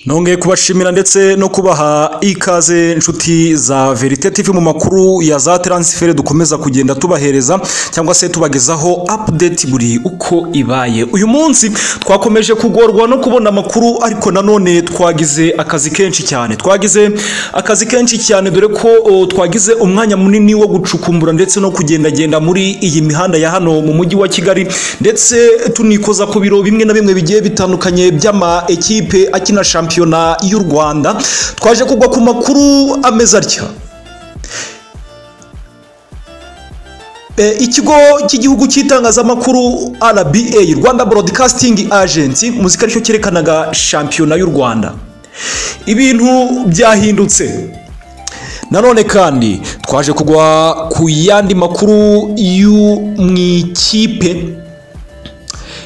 nongeye kubashimira ndetse no kubaha ikaze nshuti za verite tv mu makuru ya za taransiferi dukomeza kugenda tubahereza cyangwa se tubagezaho apudeti buri uko ibaye uyu munsi twakomeje kugorwa no kubona amakuru ariko nanone twagize akazi kenshi cyane twagize akazi kenshi cyane dore ko o, twagize umwanya munini wo gucukumbura ndetse no kugendagenda muri iyi mihanda ya hano mu mujyi wa kigali ndetse tunikoza ku biro bimwe na bimwe bigiye bitandukanye by'ama ekipe akina shampiyona y'u rwanda twaje kugwa ku makuru ameze atya E, ikigo cy'igihugu cy'itangazamakuru RBA Rwanda Broadcasting Agency muzika aricyo cyerekanaga shampiyona y'u Rwanda ibintu byahindutse nanone kandi twaje kugwa ku yandi makuru y'u mu ikipe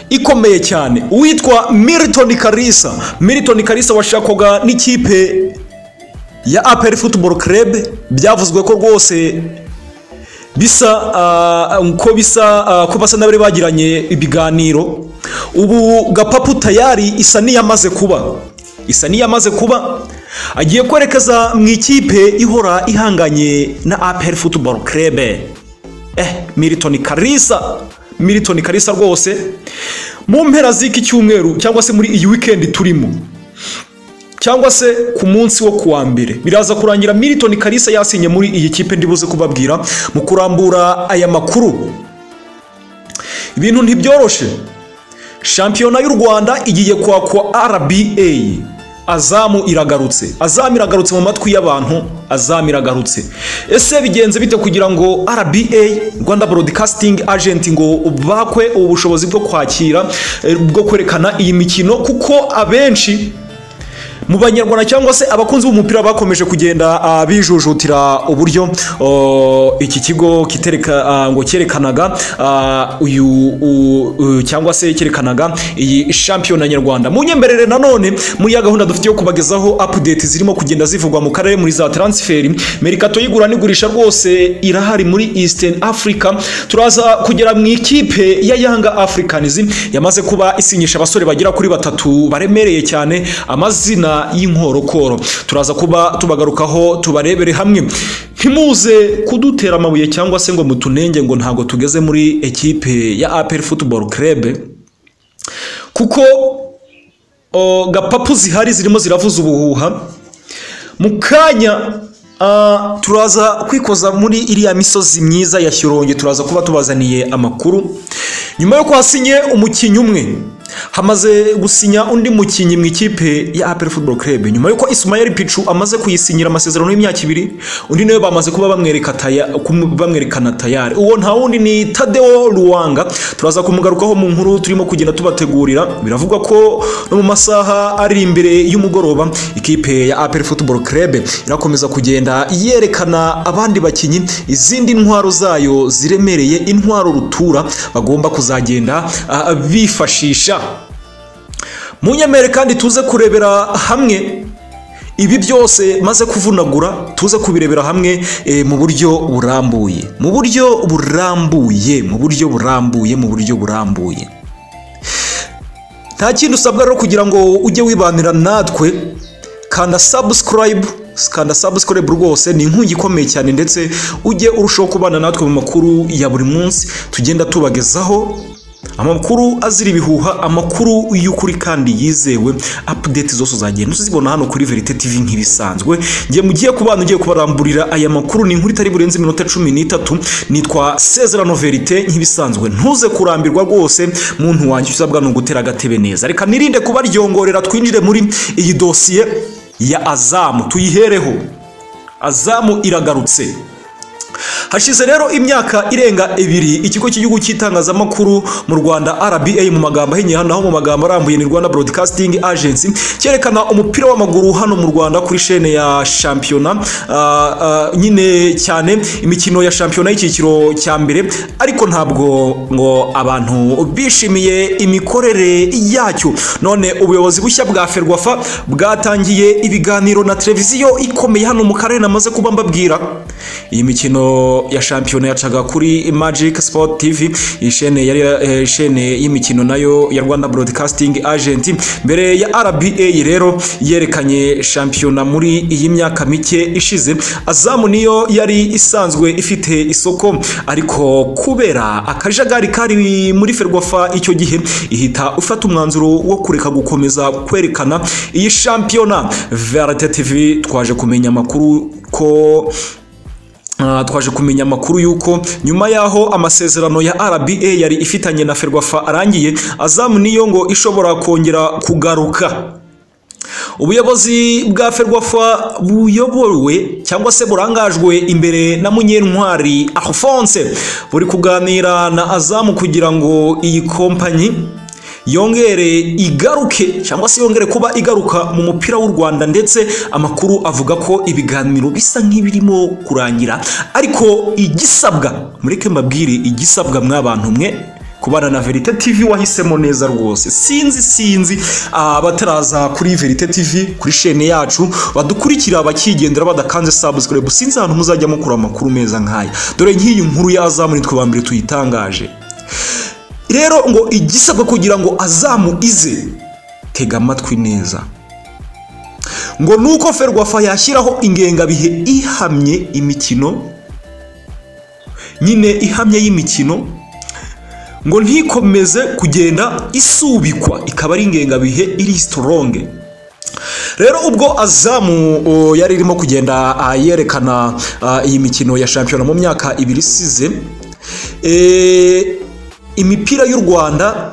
ikomeye cyane uwitwa Milton Kalisa Milton Kalisa washakwaga n'ikipe ya APR Football Club byavuzwe ko rwose bisa uh, ko bisa uh, ko basa n'abari bagiranye ibiganiro ubu gapapu tayari isa n'iyamaze kuba isa n'iyamaze kuba agiye kwerekeza mu ikipe ihora ihanganye na APR Football Club eh Milton Kalisa Milton Kalisa rwose mu mpera z'iki cyumweru cyangwa se muri iyi weekend turimo cyangwa se ku munsi wo kuwa mbere biraza kurangira Milton Kalisa yasinye muri iyi kipe ndibuze kubabwira mu kurambura aya makuru ibintu ntibyoroshe shampiyona y'u rwanda igiye kwakwa rba azamu iragarutse azamu iragarutse mu matwi y'abantu azamu iragarutse ese bigenze bite kugira ngo rba rwanda broadcasting agent ngo bakwe ubu bushobozi bwo kwakira eh, bwo kwerekana iyi mikino kuko abenshi mu banyarwanda cyangwa se abakunzi b'umupira bakomeje kugenda ah, bijujutira uburyo oh, iki kigo kitereka ah, ngo cyerekanaga ah, uyu u- u- cyangwa se cyerekanaga iyi shampiyona nyarwanda mu nyemberere nanone muri ya gahunda dufite yo kubagezaho update zirimo kugenda zivugwa mu karere muri za transferi merikato y'igura n'igurisha rwose irahari muri eastern africa turaza kugera mu ikipe ya yanga africans yamaze kuba isinyisha abasore bagera kuri batatu baremereye cyane amazina y'inkorokoro turaza kuba tubagarukaho tubarebere hamwe ntimuze kudutera amabuye cyangwa se ngo mutunenge ngo ntabwo tugeze muri ekipe ya apel football club kuko o, gapapu zihari zirimo ziravuza ubuhuha mu kanya ah, turaza kwikoza muri iriya misozi myiza ya shyorongi turaza kuba tubazaniye amakuru nyuma yo kwasinye umukinnyi umwe hamaze gusinya undi mukinnyi mu ikipe ya apel football club nyuma y'uko isumayeli picu amaze kuyisinyira amasezerano y'imyaka ibiri undi nawe bamaze kuba bamwereka taya- kumu- bamwerekana tayari uwo nta wundi ni tadeo ruwanga turaza kumugarukaho mu nkuru turimo kugenda tubategurira biravugwa ko no mu masaha ari imbere y'umugoroba ikipe ya apel football club irakomeza kugenda yerekana abandi bakinnyi izindi ntwaro zayo ziremereye intwaro rutura bagomba kuzagenda ah, bifashisha mu nyemere kandi tuze kurebera hamwe ibi byose maze kuvunagura tuze kubirebera hamwe eh, mu buryo burambuye mu buryo burambuye mu buryo burambuye mu buryo burambuye nta kindi usabwa rero kugira ngo ujye wibanira natwe kanda subscribe kanda subscribe rwose ni inkungi ikomeye cyane ndetse ujye urushaho kubana natwe mu makuru ya buri munsi tugenda tubagezaho amakuru azira ibihuha amakuru y'ukuri kandi yizewe apudeti zose uzagenda uzibona hano kuri verite tv nk'ibisanzwe ngiye mugiye ku bana ugiye kubaramburira aya makuru ni inkuru itari burenze iminota cumi n'itatu nitwa sezerano verite nk'ibisanzwe ntuze kurambirwa rwose muntu wanjye usabwa ni ugutera agatebe neza reka nirinde kubaryongorera twinjire muri iyi dosiye ya azamu tuyihereho azamu iragarutse hashize rero imyaka irenga ibiri ikigo cy'igihugu cy'itangazamakuru mu rwanda rba mu magambo ahinnye hano naho mu magambo arambuye ni rwanda broadcasting agency cyerekana umupira w'amaguru hano mu rwanda kuri shene ya shampiyona ah, ah, nyine cyane imikino ya shampiyona y'icyiciro cya mbere ariko ntabwo ngo abantu bishimiye imikorere yacyo none ubuyobozi bushya bwa ferwafa bwatangiye ibiganiro na televiziyo ikomeye hano mu karere namaze kuba mbabwira iyi mikino imikino ya shampiyona yacaga kuri Magic Sport TV ishene yari eh, ishene y'imikino nayo ya Rwanda Broadcasting Agent mbere ya RBA rero yerekanye shampiyona muri iyi myaka mike ishize azamu niyo yari isanzwe ifite isoko ariko kubera akajagari kari muri Ferwafa icyo gihe ihita ufata umwanzuro wo kureka gukomeza kwerekana iyi shampiyona VRT TV twaje kumenya amakuru ko Ah, twaje kumenya amakuru y'uko nyuma y'aho amasezerano ya RBA yari ifitanye na Ferwafa arangiye azamu niyo ngo ishobora kongera kugaruka ubuyobozi bwa ferwafa buyobowe cyangwa se burangajwe imbere na munyentwari alphonse buri kuganira na azamu kugira ngo iyi kompanyi yongere igaruke cyangwa se yongere kuba igaruka mu mupira w'u rwanda ndetse amakuru avuga ko ibiganiro bisa nk'ibirimo kurangira ariko igisabwa mureke mbabwire igisabwa mwabantu mwe kubana na verite tv wahisemo neza rwose sinzi sinzi abataraza kuri verite tv kuri shene yacu badukurikira bakigendera badakanze subscribe sinzi ahantu muzajya mukura amakuru meza nk'aya dore nk'iyi nkuru y'azamu nitwe ba mbere tuyitangaje rero ngo igisabwa kugira ngo azamu ize tega amatwi neza ngo nuko ferwafa yashyiraho ingengabihe ihamye imikino nyine ihamye y'imikino ngo ntikomeze kugenda isubikwa ikaba ari ingengabihe iri sitoronge rero ubwo azamu o, yari irimo kugenda ah, yerekana ah, iyi mikino ya shampiyona mu myaka ibiri isize eh, imipira y'u rwanda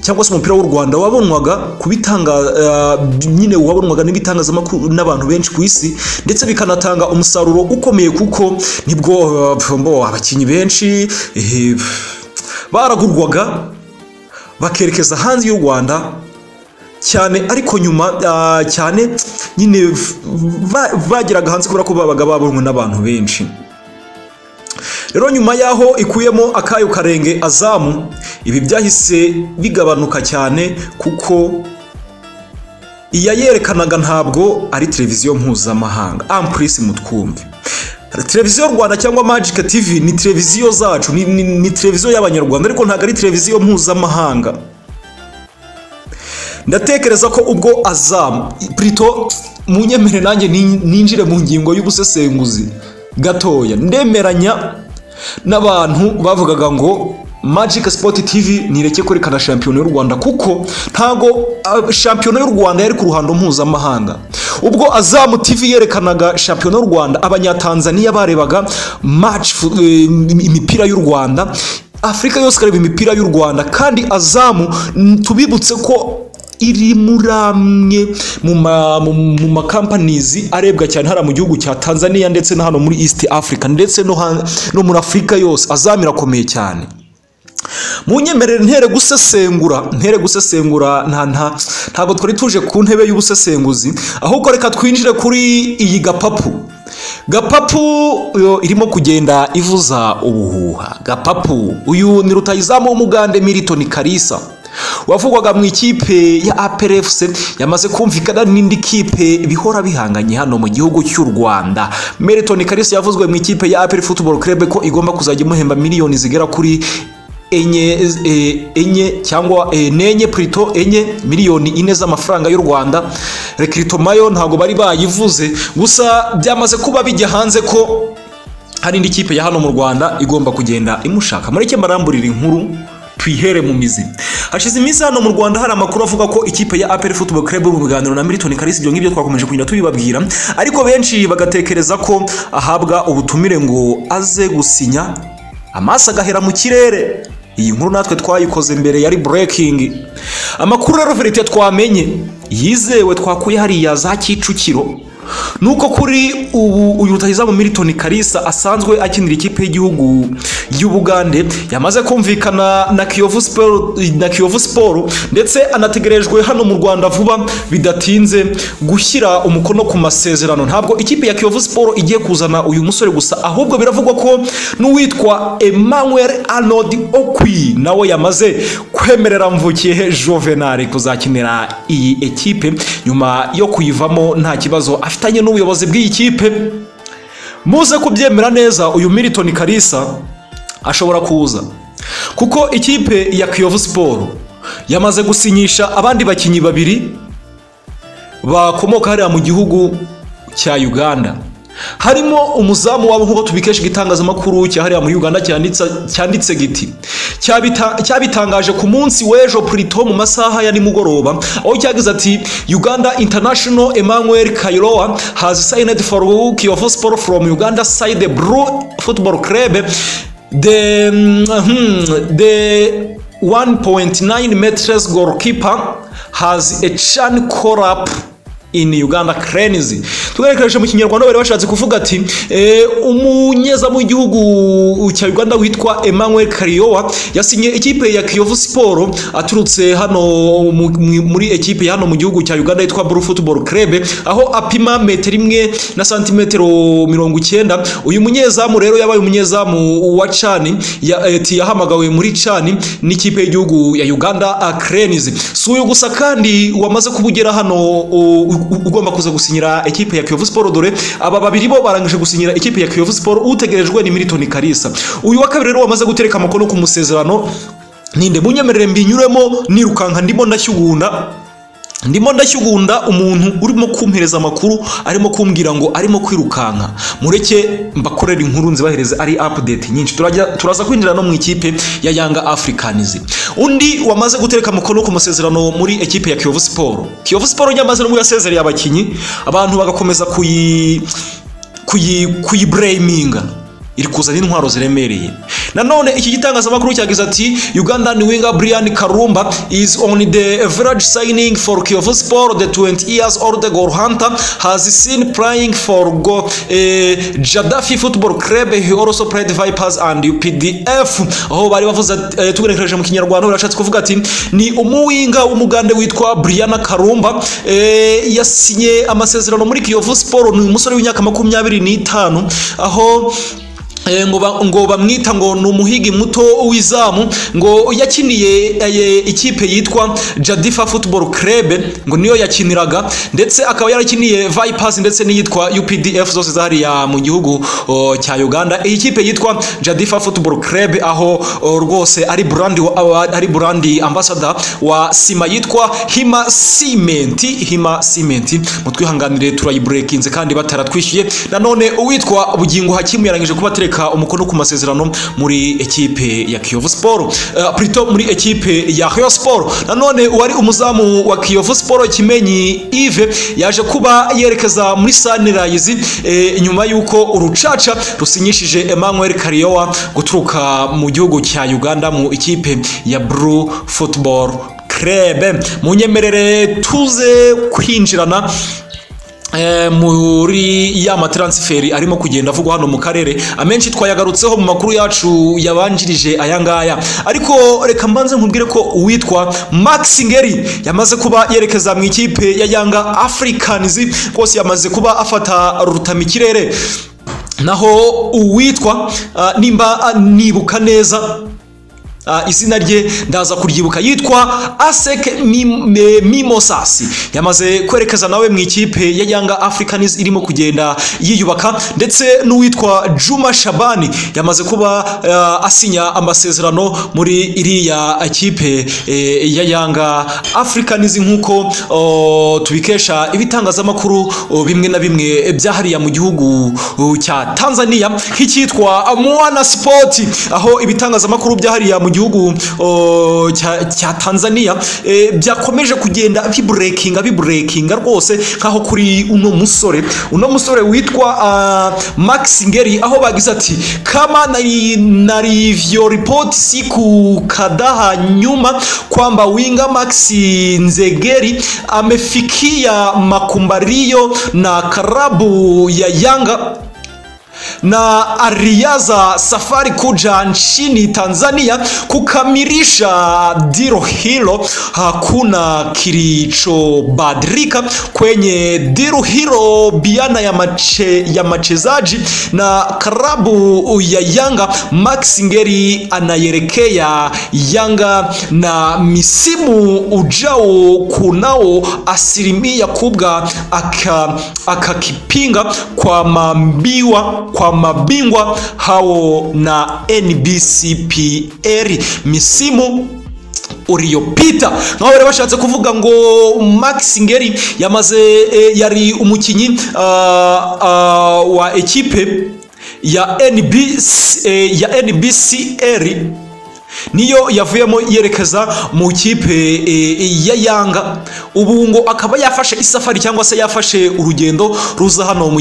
cyangwa se umupira w'u rwanda wabonwaga ku bitanga ah, nyine wabonwaga n'ibitangazamakuru n'abantu benshi ku isi ndetse bikanatanga umusaruro ukomeye kuko nibwo ah, pf, mbo abakinnyi benshi eh, pf, baragurwaga bakerekeza hanze y'u rwanda cyane ariko nyuma ah, cyane nyine ba- bageraga hanze kubera ko babaga babonwe n'abantu benshi rero nyuma y'aho ikuyemo akayo karenge azamu ibi byahise bigabanuka cyane kuko iyayerekanaga ntabwo ari televiziyo mpuzamahanga ampurisi mutwumve televiziyo rwanda cyangwa magic tv ni televiziyo zacu ni, ni, ni televiziyo y'abanyarwanda ariko ntabwo ari televiziyo mpuzamahanga ndatekereza ko ubwo azamu prito munyemere nanjye nin- ninjire mu ngingo y'ubusesenguzi gatoya ndemeranya n'abantu bavugaga ngo magic sport tv nireke kwerekana shampiyona y'u rwanda kuko ntago ah, shampiyona y'u rwanda yari ku ruhando mpuzamahanga ubwo azamu tv yerekanaga shampiyona y'u rwanda abanyatanzaniya barebaga match fu- eh, imipira y'u rwanda afurika yose ikareba imipira y'u rwanda kandi azamu mm, tubibutse ko iri muri amwe mu ma- mu- mu makampanizi arebwa cyane hariya mu gihugu cya tanzania ndetse na hano muri east africa ndetse no ha- no muri afurika yose azamu irakomeye cyane munyemerere ntere gusesengura ntere gusesengura nta nta ntabwo twari tuje ku ntebe y'ubusesenguzi ahubwo reka twinjire kuri iyi gapapu gapapu yo irimo kugenda ivuza ubuhuha gapapu uyu ni rutayizamu w'umugande milton karisa wavugwaga mu ikipe ya APRFC yamaze kumvikana n'indi kipe bihora bihanganye hano mu gihugu cy'u Rwanda Meriton Karisa yavuzwe mu ikipe ya APR Football Club ko igomba kuzajya imuhemba miliyoni zigera kuri enye eh, enye cyangwa eh, nenye prito enye miliyoni ine z'amafaranga y'u Rwanda rekiritomayo ntabwo bari bayivuze gusa byamaze kuba bijya hanze ko hari indi kipe ya hano mu rwanda igomba kugenda imushaka mureke maramburira inkuru twihere mu mizi hashize iminsi hano mu rwanda hari amakuru avuga ko ikipe ya apel football club mu biganiro na milton karisi ibyo ngibyo twakomeje kugenda tubibabwira ariko benshi bagatekereza ko ahabwa ubutumire ngo aze gusinya amaso agahera mu kirere iyi nkuru natwe twayikoze mbere yari breaking amakuru rero verite twamenye yizewe twakuye hariya za kicukiro nuko kuri ubu uyu rutahizamu milton karisa asanzwe akinira ikipe y'igihugu y'ubugande yamaze kumvikana na kiyovu sport na kiyovu sport ndetse anategerejwe hano mu rwanda vuba bidatinze gushyira umukono ku masezerano ntabwo ikipe ya kiyovu sport igiye kuzana uyu musore gusa ahubwo biravugwa ko n'uwitwa emmanuel arnold okwi nawe yamaze kwemerera mvukiye juvenal kuzakinira iyi ekipe nyuma yo kuyivamo nta kibazo afitanye n'ubuyobozi bw'iyi kipe muze kubyemera neza uyu Milton Kalisa ashobora kuza kuko ikipe ya Kiyovu Sport yamaze gusinyisha abandi bakinnyi babiri bakomoka hariya mu gihugu cya Uganda harimo umuzamu wabo nk'uko tubikesha igitangazamakuru cya hariya muri Uganda cyanditse cyanditse giti Cyabita- cyabitangaje ku munsi w'ejo purito mu masaha ya nimugoroba aho cyagize ati Uganda International Emmanuel Kairoa has signed for Kiyovu Sport from Uganda side the Blue Football Club the hmm, the 1.9 meters goalkeeper has a chan corrupt in Uganda cranes tugerekereje mu kinyarwanda bari bashatse kuvuga ati eh, umunyezamu w'igihugu cya Uganda witwa Emmanuel Kariowa yasinye ikipe ya Kiyovu Sport aturutse hano mu- mu- muri ekipe ya hano mu gihugu cya Uganda yitwa Blue Football Club aho apima metero imwe na santimetero mirongo icyenda uyu munyezamu rero yabaye umunyezamu wa Chani ya, eh, ati yahamagawe muri Chani n'ikipe y'igihugu ya Uganda ah, Cranes si uyu gusa kandi wamaze kuba ugera hano u- u- ugomba kuza gusinyira ekipe ya Kiyovu Sport dore aba babiri bo barangije gusinyira ekipe ya Kiyovu Sport utegerejwe ni Milton Kalisa uyu wa kabiri rero wamaze gutereka amakono ku musezerano ninde munyemerere mbinyuremo nirukanka ndimo ndashyugunda ndimo ndashyugunda umuntu urimo kumpereza amakuru arimo kumbwira ngo arimo kwirukanka mureke mbakorera inkuru nzibahereze ari update nyinshi turajya turaza kwinjira no mu ikipe ya Yanga Africans undi wamaze gutereka amakuru ku masezerano muri ekipe ya Kiyovu Sport Kiyovu Sport nyamaze no yasezereye abakinyi abantu bagakomeza kuyi kuyi kuyibraminga iri kuzana intwaro ziremereye nanone iki gitangazamakuru cyagize ati ugandan winger brian karumba is on the village signing for kiyovu sport the 20 years old goal hunter has seen playing for go, eh, jadafi football club he also played vipers and updf aho bari bavuze ati- eh, tugenekereje mu kinyarwanda barashatse kuvuga ati ni umuwinga w'umugande witwa brian karumba eh, yasinye amasezerano muri kiyovu sport ni umusore w'imyaka makumyabiri n'itanu aho Eh, ngo ba- ngo bamwita ngo ni umuhigi muto w'izamu ngo yakiniye eh, ikipe yitwa Jadifa Football Club ngo niyo yakiniraga ndetse akaba yarakiniye Vipers ndetse n'iyitwa UPDF zose zariya mu gihugu oh, cya Uganda iyi kipe yitwa Jadifa Football Club aho oh, rwose ari brand wa- wa- ari brand ambassador wa sima yitwa Hima Cement Hima Cement mutwihanganire turayibreakinze kandi bataratwishyuye nanone uwitwa Bugingo Hakimu yarangije kuba atereka umukono ku masezerano muri ekipe ya Kiyovu Sport uh, plutôt muri ekipe ya Rayon Sport nanone uwari umuzamu wa Kiyovu Sport Kimenyi Yves yaje kuba yerekeza muri Sunrise eh, nyuma yuko urucaca rusinyishije Emmanuel Kariowa guturuka mu gihugu cya Uganda mu ikipe ya Blue Football Club munyemerere tuze kwinjirana Eh, muri ya mataransiferi arimo kugenda avugwa hano mu karere amenshi twayagarutseho mu makuru yacu yabanjirije aya ngaya ariko reka mbanze nkubwire ko uwitwa Max Ngeri yamaze kuba yerekeza mu ikipe ya Yanga Africans rwose yamaze kuba afata rutamikirere naho uwitwa ah, nimba ah, nibuka neza Ah, izina rye ndaza kuryibuka yitwa Asek Mim- Me- Mimosas yamaze kwerekeza nawe mu ikipe ya Yanga Africans irimo kugenda yiyubaka ndetse n'uwitwa Juma Shabani yamaze kuba ah, asinya amasezerano muri iriya kipe eh, ya Yanga Africans nk'uko oh, tubikesha ibitangazamakuru oh, bimwe na bimwe byahariya mu gihugu oh, cya Tanzania nk'icyitwa Mwana Sport aho ibitangazamakuru byahariya mu gihugu oh, cya cya Tanzania eh, byakomeje kugenda bibreakinga bibreakinga rwose nkaho kuri uno musore uno musore witwa ah, Max Ngeri aho bagize ati kama nari narivyo report siku kadaha nyuma kwamba winga Max Nzegeri amefikia makumbario na karabu ya Yanga na Aliaza Safari Kuja nchini Tanzania kukamilisha diro hilo. Hakuna kilichobadilika kwenye diro hilo biana ya, mache, ya machezaji na klabu ya Yanga. Max Ngeri anayerekea Yanga na misimu ujao kunao asilimia kubwa akakipinga aka kwa mambiwa kwa mabingwa hao na NBCPR misimu uriyopita nkaho bari bashatse kuvuga ngo Max Ngeri yamaze e, yari umukinyi uh, uh, wa ekipe ya NBC, eh, ya NBCR niyo yavuyemo yerekeza mu kipe ya Yanga ubu ngo akaba yafashe isafari cyangwa se yafashe urugendo ruza hano mu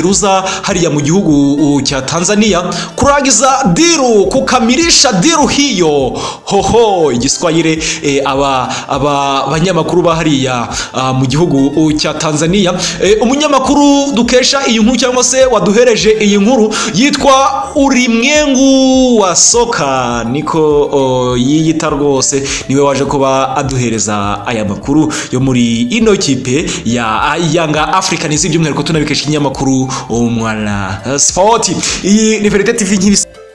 ruza hariya mu gihugu cya Tanzania kurangiza diru kukamilisha diru hiyo hoho igiswahili aba aba banyamakuru ba hariya mu gihugu cya Tanzania umunyamakuru dukesha iyi nkuru cyangwa se waduhereje iyi nkuru yitwa urimwengu wa soka niko yiyita rwose niwe waje kuba aduhereza aya makuru yo muri ino kipe ya Yanga Africa n'izi by'umwihariko tunabikesha ikinyamakuru umwana sport iyi ni verite tv nk'ibisa